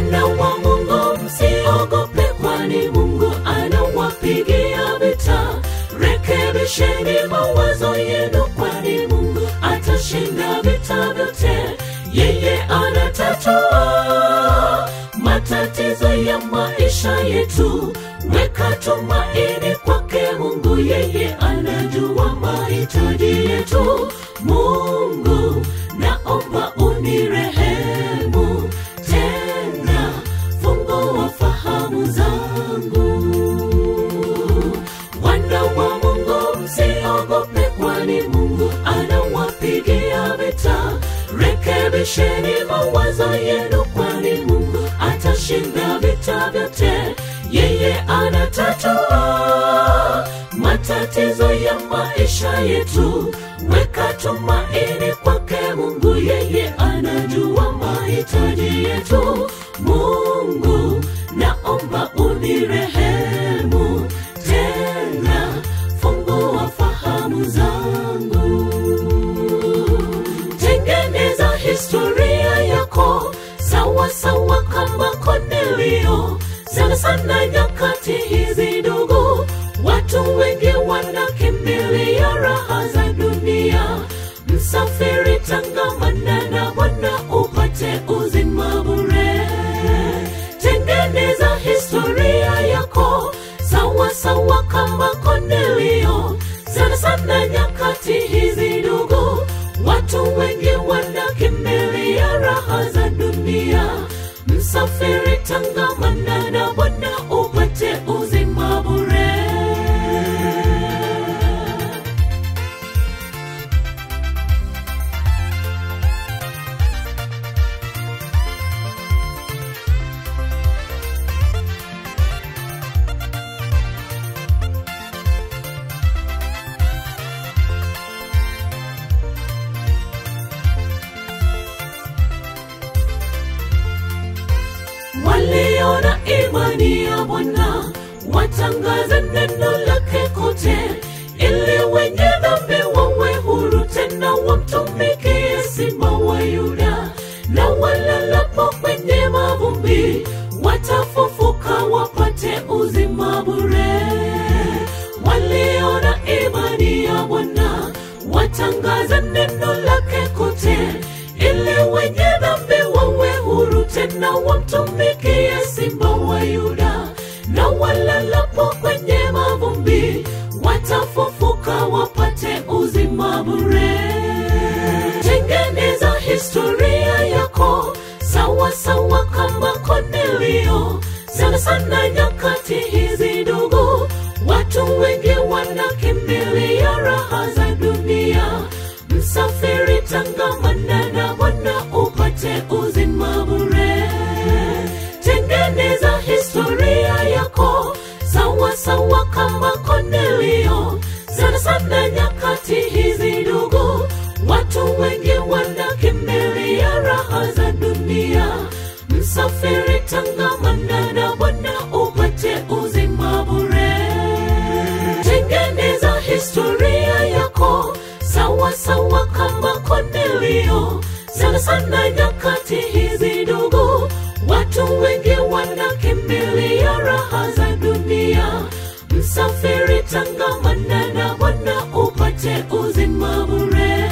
wana wa mungu msiogope kwani mungu anawapigia vita rekebisheni mawazo yenu kwani mungu atashinda vita vyote yeye anatatua matatizo ya maisha yetu weka tumaini kwake mungu yeye anajua mahitaji yetu mungu naomba unirehemu tena fungua fahamu zangu wana wa mungu msiogope kwani mungu anawapigia vita rekebisheni mawazo yenu kwani mungu atashinda vita vyote yeye anatatua matatizo ya maisha yetu weka tumaini kwake mungu yeye anajua mahitaji yetu mungu naomba unirehemu tena fungua fahamu zangu tengeneza historia yako sawa sawa kama Kornelio. Sana sana nyakati hizi ndugu, watu wengi wanakimbilia raha za dunia. Msafiri, tangamana na Bwana upate uzima bure. Tengeneza historia yako sawa sawa kama Kornelio. Sana sana nyakati hizi ndugu, watu wengi wanakimbilia raha za dunia. Msafiri, tangamana na Bwana upate uzima bure. waliona imani ya Bwana watangaze neno lake kote, ili wenye dhambi wawe huru tena wamtumikie Simba wa Yuda, na walalapo kwenye mavumbi watafufuka wapate uzima bure. Waliona imani ya Bwana watangaze neno lake kote, ili wenye dhambi wawe huru tena wamtumikie Simba wa Yuda, na walalapo kwenye mavumbi watafufuka wapate uzima bure. Tengeneza historia yako sawa sawa kama Kornelio. Sana sana nyakati hizi ndugu, watu wengi wanakimbilia raha za dunia. Msafiri, tangamana na Bwana upate uzima bure. Tengeneza historia yako sawa sawa kama Kornelio. Sana sana nyakati hizi ndugu, watu wengi wanakimbilia raha za dunia. Msafiri, tangamana na Bwana upate uzima bure. Tengeneza historia yako sawa sawa kama Kornelio. Sana sana nyakati hizi ndugu, watu wengi wanakimbilia raha za dunia. Msafiri, tangamana na Bwana upate uzima bure.